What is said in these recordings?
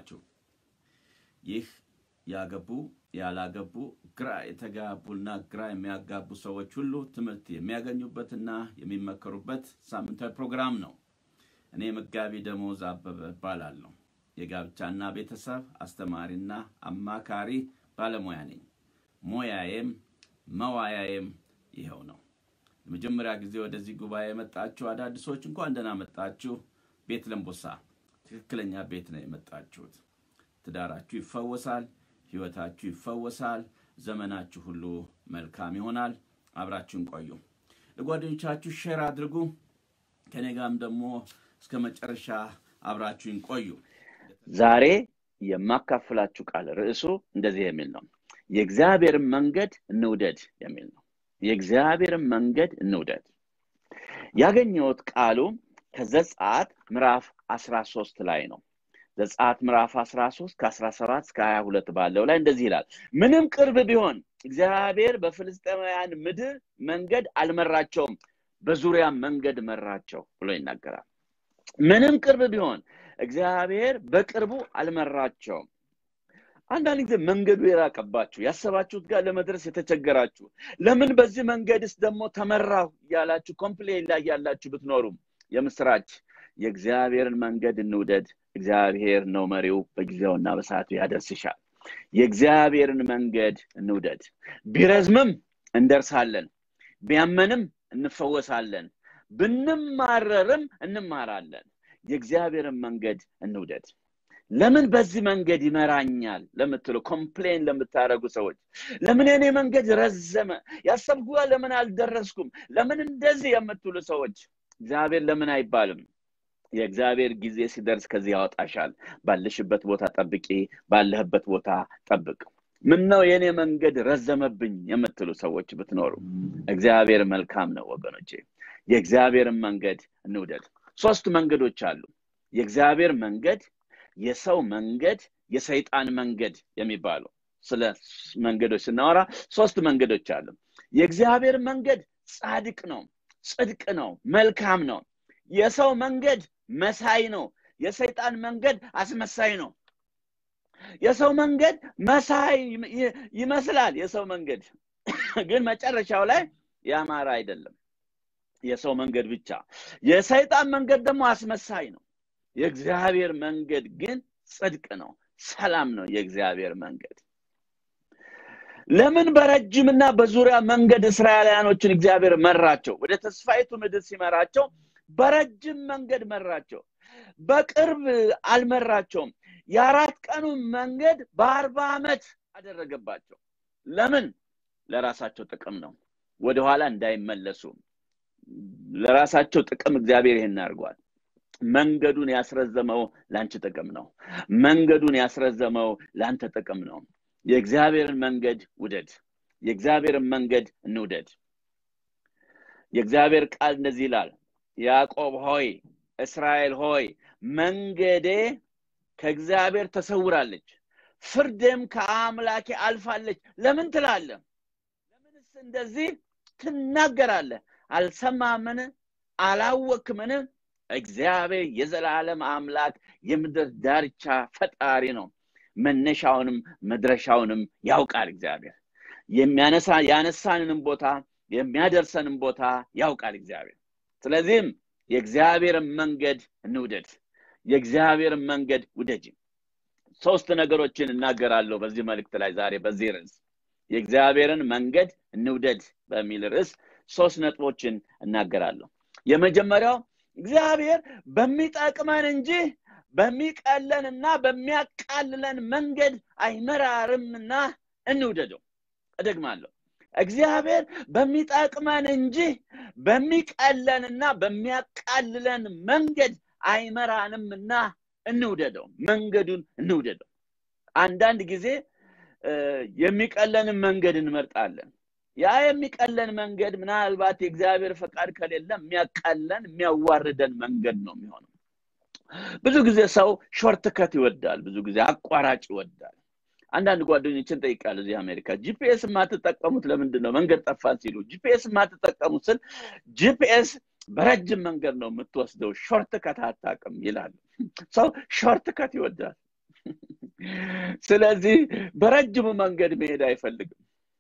ናችሁ? ይህ ያገቡ ያላገቡ ግራ የተጋቡና ግራ የሚያጋቡ ሰዎች ሁሉ ትምህርት የሚያገኙበትና የሚመከሩበት ሳምንታዊ ፕሮግራም ነው። እኔ መጋቢ ደሞዝ አበበ እባላለሁ። የጋብቻና ቤተሰብ አስተማሪና አማካሪ ባለሙያ ነኝ። ሙያዬም መዋያዬም ይኸው ነው። ለመጀመሪያ ጊዜ ወደዚህ ጉባኤ የመጣችሁ አዳዲሶች እንኳን ደህና መጣችሁ። ቤት ለምቦሳ ትክክለኛ ቤት ነው የመጣችሁት። ትዳራችሁ ይፈወሳል፣ ህይወታችሁ ይፈወሳል፣ ዘመናችሁ ሁሉ መልካም ይሆናል። አብራችሁን ቆዩ። ለጓደኞቻችሁ ሼር አድርጉ። ከኔ ጋርም ደግሞ እስከ መጨረሻ አብራችሁን ቆዩ። ዛሬ የማካፍላችሁ ቃል ርዕሱ እንደዚህ የሚል ነው። የእግዚአብሔርን መንገድ እንውደድ የሚል ነው። የእግዚአብሔርን መንገድ እንውደድ። ያገኘሁት ቃሉ ከዘጸአት ምዕራፍ 13 ላይ ነው። ዘጸአት ምዕራፍ 13 ከ17 እስከ 22 ባለው ላይ እንደዚህ ይላል። ምንም ቅርብ ቢሆን እግዚአብሔር በፍልስጤማውያን ምድር መንገድ አልመራቸውም፣ በዙሪያ መንገድ መራቸው ብሎ ይናገራል። ምንም ቅርብ ቢሆን እግዚአብሔር በቅርቡ አልመራቸውም። አንዳንድ ጊዜ መንገዱ የራቀባችሁ ያሰባችሁት ጋር ለመድረስ የተቸገራችሁ ለምን በዚህ መንገድስ ደግሞ ተመራሁ እያላችሁ ኮምፕሌን ላይ ያላችሁ ብትኖሩም የምስራች የእግዚአብሔርን መንገድ እንውደድ። እግዚአብሔር ነው መሪው፣ በጊዜውና በሰዓቱ ያደርስሻል። የእግዚአብሔርን መንገድ እንውደድ። ቢረዝምም እንደርሳለን፣ ቢያመንም እንፈወሳለን፣ ብንማረርም እንማራለን። የእግዚአብሔርን መንገድ እንውደድ። ለምን በዚህ መንገድ ይመራኛል ለምትሉ ኮምፕሌን ለምታደረጉ ሰዎች ለምን የኔ መንገድ ረዘመ ያሰብኩ ለምን አልደረስኩም ለምን እንደዚህ የምትሉ ሰዎች እግዚአብሔር ለምን አይባልም የእግዚአብሔር ጊዜ ሲደርስ ከዚህ ያወጣሻል ባለሽበት ቦታ ጠብቂ ባለህበት ቦታ ጠብቅ ምን ነው የኔ መንገድ ረዘመብኝ የምትሉ ሰዎች ብትኖሩ እግዚአብሔር መልካም ነው ወገኖቼ የእግዚአብሔርን መንገድ እንውደድ ሶስት መንገዶች አሉ የእግዚአብሔር መንገድ የሰው መንገድ የሰይጣን መንገድ የሚባሉ ስለ መንገዶች ስናወራ ሶስት መንገዶች አሉ የእግዚአብሔር መንገድ ጻድቅ ነው ጽድቅ ነው መልካም ነው የሰው መንገድ መሳይ ነው የሰይጣን መንገድ አስመሳይ ነው የሰው መንገድ መሳይ ይመስላል የሰው መንገድ ግን መጨረሻው ላይ ያማረ አይደለም የሰው መንገድ ብቻ የሰይጣን መንገድ ደግሞ አስመሳይ ነው የእግዚአብሔር መንገድ ግን ጽድቅ ነው ሰላም ነው የእግዚአብሔር መንገድ ለምን በረጅምና በዙሪያ መንገድ እስራኤላውያኖችን እግዚአብሔር መራቸው ወደ ተስፋይቱ ምድር ሲመራቸው በረጅም መንገድ መራቸው በቅርብ አልመራቸውም የአራት ቀኑ መንገድ በአርባ ዓመት አደረገባቸው ለምን ለራሳቸው ጥቅም ነው ወደኋላ እንዳይመለሱ ለራሳቸው ጥቅም እግዚአብሔር ይህን አድርጓል መንገዱን ያስረዘመው ለአንቺ ጥቅም ነው መንገዱን ያስረዘመው ለአንተ ጥቅም ነው የእግዚአብሔርን መንገድ ውደድ የእግዚአብሔርን መንገድ እንውደድ የእግዚአብሔር ቃል እንደዚህ ይላል ያዕቆብ ሆይ እስራኤል ሆይ መንገዴ ከእግዚአብሔር ተሰውራለች ፍርድም ከአምላኬ አልፋለች ለምን ትላለ ለምንስ እንደዚህ ትናገራለህ አልሰማምን አላወክምን እግዚአብሔር የዘላለም አምላክ የምድር ዳርቻ ፈጣሪ ነው መነሻውንም መድረሻውንም ያውቃል እግዚአብሔር የሚያነሳ ያነሳንንም ቦታ የሚያደርሰንም ቦታ ያውቃል እግዚአብሔር ስለዚህም የእግዚአብሔርን መንገድ እንውደድ የእግዚአብሔርን መንገድ ውደጅ ሶስት ነገሮችን እናገራለሁ በዚህ መልእክት ላይ ዛሬ በዚህ ርዕስ የእግዚአብሔርን መንገድ እንውደድ በሚል ርዕስ ሶስት ነጥቦችን እናገራለሁ የመጀመሪያው እግዚአብሔር በሚጠቅመን እንጂ በሚቀለንና በሚያቃልለን መንገድ አይመራርምና እንውደደው እደግማለሁ እግዚአብሔር በሚጠቅመን እንጂ በሚቀለንና በሚያቃልለን መንገድ አይመራንምና እንውደደው መንገዱን እንውደደው አንዳንድ ጊዜ የሚቀለንን መንገድ እንመርጣለን ያ የሚቀለን መንገድ ምናልባት የእግዚአብሔር ፈቃድ ከሌለ የሚያቃለን የሚያዋርደን መንገድ ነው የሚሆነው ብዙ ጊዜ ሰው ሾርት ከት ይወዳል ብዙ ጊዜ አቋራጭ ይወዳል አንዳንድ ጓደኞችን ጠይቃለሁ እዚህ አሜሪካ ጂፒኤስ የማትጠቀሙት ለምንድን ነው መንገድ ጠፋን ሲሉ ጂፒኤስ የማትጠቀሙት ስል ጂፒኤስ በረጅም መንገድ ነው የምትወስደው ሾርት ከት አታቅም ይላሉ ሰው ሾርት ከት ይወዳል ስለዚህ በረጅሙ መንገድ መሄድ አይፈልግም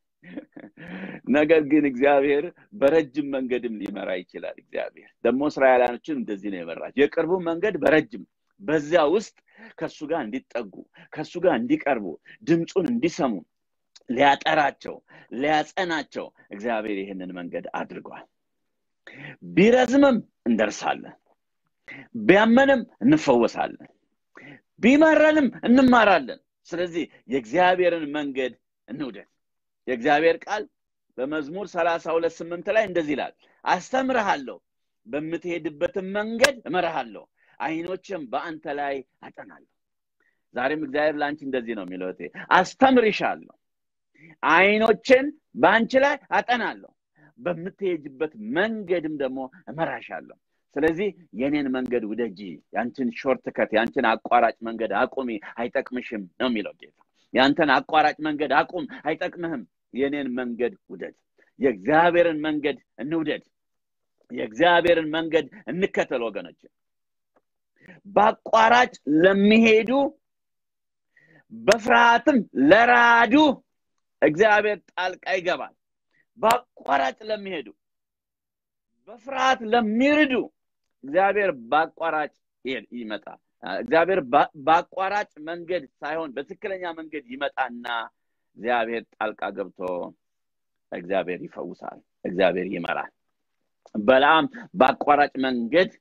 ነገር ግን እግዚአብሔር በረጅም መንገድም ሊመራ ይችላል እግዚአብሔር ደግሞ እስራኤላኖችን እንደዚህ ነው የመራቸው የቅርቡ መንገድ በረጅም በዚያ ውስጥ ከእሱ ጋር እንዲጠጉ ከእሱ ጋር እንዲቀርቡ ድምፁን እንዲሰሙ ሊያጠራቸው ሊያጸናቸው እግዚአብሔር ይህንን መንገድ አድርጓል ቢረዝምም እንደርሳለን ቢያመንም እንፈወሳለን ቢመረንም እንማራለን ስለዚህ የእግዚአብሔርን መንገድ እንውደድ የእግዚአብሔር ቃል በመዝሙር ሰላሳ ሁለት ስምንት ላይ እንደዚህ ይላል አስተምርሃለሁ በምትሄድበትን መንገድ እመርሃለሁ አይኖችም በአንተ ላይ አጠናለሁ ዛሬም እግዚአብሔር ለአንቺ እንደዚህ ነው የሚለው አስተምርሻለሁ አይኖችን በአንቺ ላይ አጠናለሁ በምትሄጅበት መንገድም ደግሞ እመራሻለሁ ስለዚህ የኔን መንገድ ውደጂ ያንችን ሾርት ከት ያንችን አቋራጭ መንገድ አቁሚ አይጠቅምሽም ነው የሚለው ጌታ ያንተን አቋራጭ መንገድ አቁም አይጠቅምህም የኔን መንገድ ውደድ የእግዚአብሔርን መንገድ እንውደድ የእግዚአብሔርን መንገድ እንከተል ወገኖች በአቋራጭ ለሚሄዱ በፍርሃትም ለራዱ እግዚአብሔር ጣልቃ ይገባል በአቋራጭ ለሚሄዱ በፍርሃት ለሚርዱ እግዚአብሔር በአቋራጭ ይመጣል እግዚአብሔር በአቋራጭ መንገድ ሳይሆን በትክክለኛ መንገድ ይመጣና እግዚአብሔር ጣልቃ ገብቶ እግዚአብሔር ይፈውሳል እግዚአብሔር ይመራል በላም በአቋራጭ መንገድ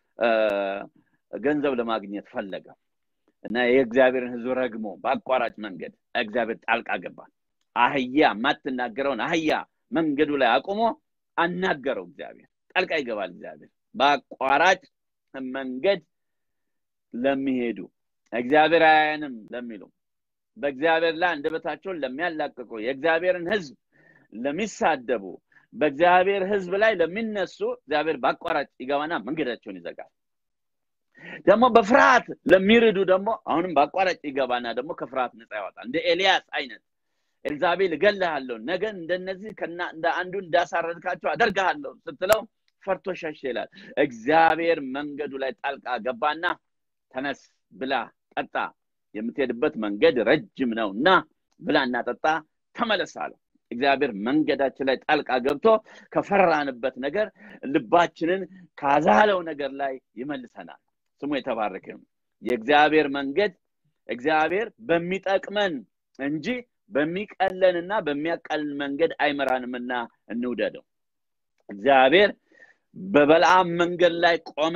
ገንዘብ ለማግኘት ፈለገ እና የእግዚአብሔርን ህዝብ ረግሞ በአቋራጭ መንገድ እግዚአብሔር ጣልቃ ገባ አህያ የማትናገረውን አህያ መንገዱ ላይ አቁሞ አናገረው እግዚአብሔር ጣልቃ ይገባል እግዚአብሔር በአቋራጭ መንገድ ለሚሄዱ እግዚአብሔር አያንም ለሚሉ በእግዚአብሔር ላይ አንደበታቸውን ለሚያላቅቁ የእግዚአብሔርን ህዝብ ለሚሳደቡ በእግዚአብሔር ህዝብ ላይ ለሚነሱ እግዚአብሔር በአቋራጭ ይገባና መንገዳቸውን ይዘጋል ደግሞ በፍርሃት ለሚርዱ ደግሞ አሁንም በአቋራጭ ይገባና ደግሞ ከፍርሃት ነፃ ያወጣል እንደ ኤልያስ አይነት ኤልዛቤል እገልሃለሁ ነገን እንደነዚህ እንደ አንዱ እንዳሳረድካቸው አደርግሃለሁ ስትለው ፈርቶ ሸሽ ይላል እግዚአብሔር መንገዱ ላይ ጣልቃ ገባና ተነስ ብላ ጠጣ የምትሄድበት መንገድ ረጅም ነው እና ብላና ጠጣ ተመለስ አለው እግዚአብሔር መንገዳችን ላይ ጣልቃ ገብቶ ከፈራንበት ነገር ልባችንን ካዛለው ነገር ላይ ይመልሰናል ስሙ የተባረከ የእግዚአብሔር መንገድ እግዚአብሔር በሚጠቅመን እንጂ በሚቀለንና በሚያቀልን መንገድ አይመራንምና እንውደደው እግዚአብሔር በበልአም መንገድ ላይ ቆመ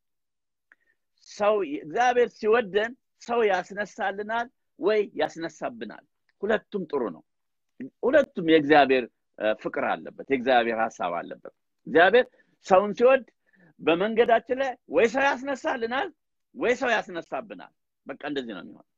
ሰው እግዚአብሔር ሲወደን ሰው ያስነሳልናል ወይ ያስነሳብናል ሁለቱም ጥሩ ነው ሁለቱም የእግዚአብሔር ፍቅር አለበት የእግዚአብሔር ሀሳብ አለበት እግዚአብሔር ሰውን ሲወድ በመንገዳችን ላይ ወይ ሰው ያስነሳልናል ወይ ሰው ያስነሳብናል በቃ እንደዚህ ነው የሚሆን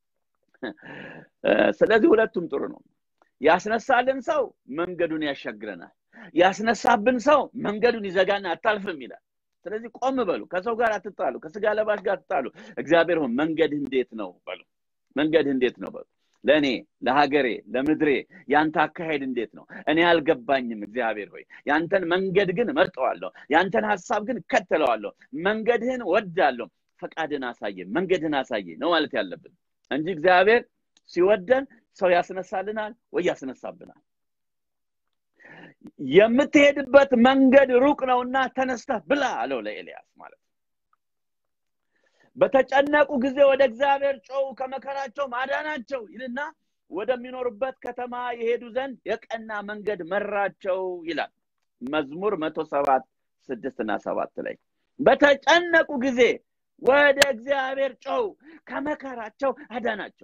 ስለዚህ ሁለቱም ጥሩ ነው ያስነሳልን ሰው መንገዱን ያሻግረናል ያስነሳብን ሰው መንገዱን ይዘጋና አታልፍም ይላል ስለዚህ ቆም በሉ ከሰው ጋር አትጣሉ ከስጋ ለባሽ ጋር አትጣሉ እግዚአብሔር ሆን መንገድ እንዴት ነው በሉ መንገድ እንዴት ነው በሉ ለእኔ ለሀገሬ ለምድሬ ያንተ አካሄድ እንዴት ነው እኔ አልገባኝም እግዚአብሔር ሆይ ያንተን መንገድ ግን መርጠዋለሁ ያንተን ሀሳብ ግን እከተለዋለሁ መንገድህን ወዳለሁ ፈቃድን አሳየ መንገድህን አሳየ ነው ማለት ያለብን እንጂ እግዚአብሔር ሲወደን ሰው ያስነሳልናል ወይ ያስነሳብናል የምትሄድበት መንገድ ሩቅ ነውና ተነስተህ ብላ አለው ለኤልያስ ማለት በተጨነቁ ጊዜ ወደ እግዚአብሔር ጮው ከመከራቸው ማዳናቸው ይልና ወደሚኖሩበት ከተማ የሄዱ ዘንድ የቀና መንገድ መራቸው ይላል መዝሙር መቶ ሰባት ስድስት እና ሰባት ላይ በተጨነቁ ጊዜ ወደ እግዚአብሔር ጮው ከመከራቸው አዳናቸው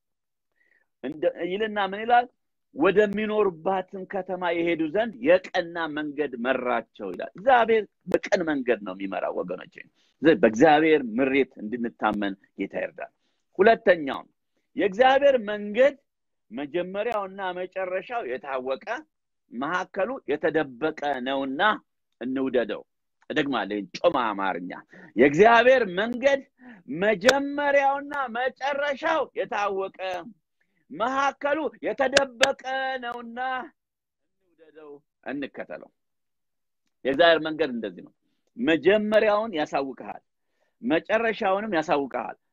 ይልና ምን ይላል ወደሚኖሩባትም ከተማ የሄዱ ዘንድ የቀና መንገድ መራቸው ይላል እግዚአብሔር በቀን መንገድ ነው የሚመራው ወገኖች በእግዚአብሔር ምሬት እንድንታመን ጌታ ይርዳል ሁለተኛው የእግዚአብሔር መንገድ መጀመሪያውና መጨረሻው የታወቀ መካከሉ የተደበቀ ነውና እንውደደው እደግማለሁ ጮማ አማርኛ የእግዚአብሔር መንገድ መጀመሪያውና መጨረሻው የታወቀ መካከሉ የተደበቀ ነውና እንውደደው እንከተለው የእግዚአብሔር መንገድ እንደዚህ ነው መጀመሪያውን ያሳውቀሃል መጨረሻውንም ያሳውቀሃል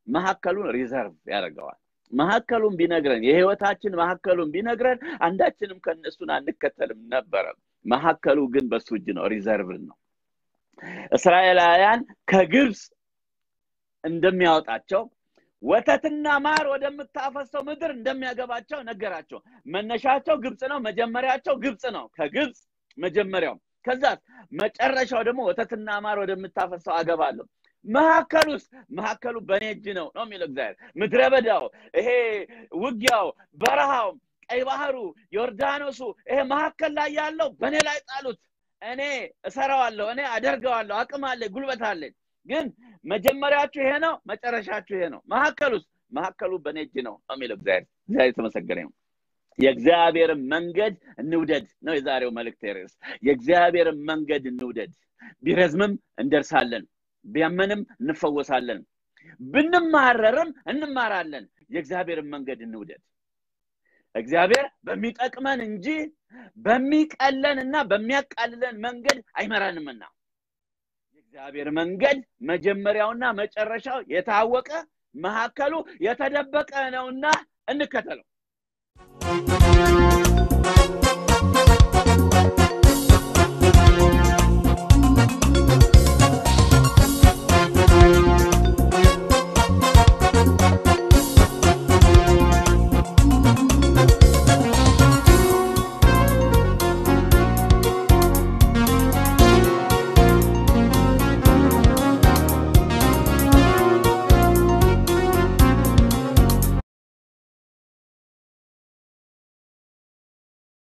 መካከሉን ሪዘርቭ ያደርገዋል መካከሉን ቢነግረን የህይወታችን መካከሉን ቢነግረን አንዳችንም ከእነሱን አንከተልም ነበረ መካከሉ ግን በሱ እጅ ነው ሪዘርቭድ ነው እስራኤላውያን ከግብፅ እንደሚያወጣቸው ወተትና ማር ወደምታፈሰው ምድር እንደሚያገባቸው ነገራቸው መነሻቸው ግብፅ ነው መጀመሪያቸው ግብፅ ነው ከግብፅ መጀመሪያው ከዛ መጨረሻው ደግሞ ወተትና ማር ወደምታፈሰው አገባለሁ መካከል ውስጥ መካከሉ በእኔ እጅ ነው ነው የሚለው እግዚአብሔር ምድረ በዳው ይሄ ውጊያው በረሃው ቀይ ባህሩ ዮርዳኖሱ ይሄ መካከል ላይ ያለው በእኔ ላይ ጣሉት እኔ እሰራዋለሁ እኔ አደርገዋለሁ አቅም አለ ጉልበት አለኝ ግን መጀመሪያችሁ ይሄ ነው መጨረሻችሁ ይሄ ነው መካከል ውስጥ መካከሉ በእኔ እጅ ነው ነው የሚለው እግዚአብሔር እግዚአብሔር የተመሰገነ ነው የእግዚአብሔርን መንገድ እንውደድ ነው የዛሬው መልእክት ርዕስ የእግዚአብሔርን መንገድ እንውደድ ቢረዝምም እንደርሳለን ቢያመንም እንፈወሳለን ብንማረርም እንማራለን የእግዚአብሔርን መንገድ እንውደድ እግዚአብሔር በሚጠቅመን እንጂ በሚቀለን እና በሚያቃልለን መንገድ አይመራንምና የእግዚአብሔር መንገድ መጀመሪያውና መጨረሻው የታወቀ መካከሉ የተደበቀ ነውና እንከተለው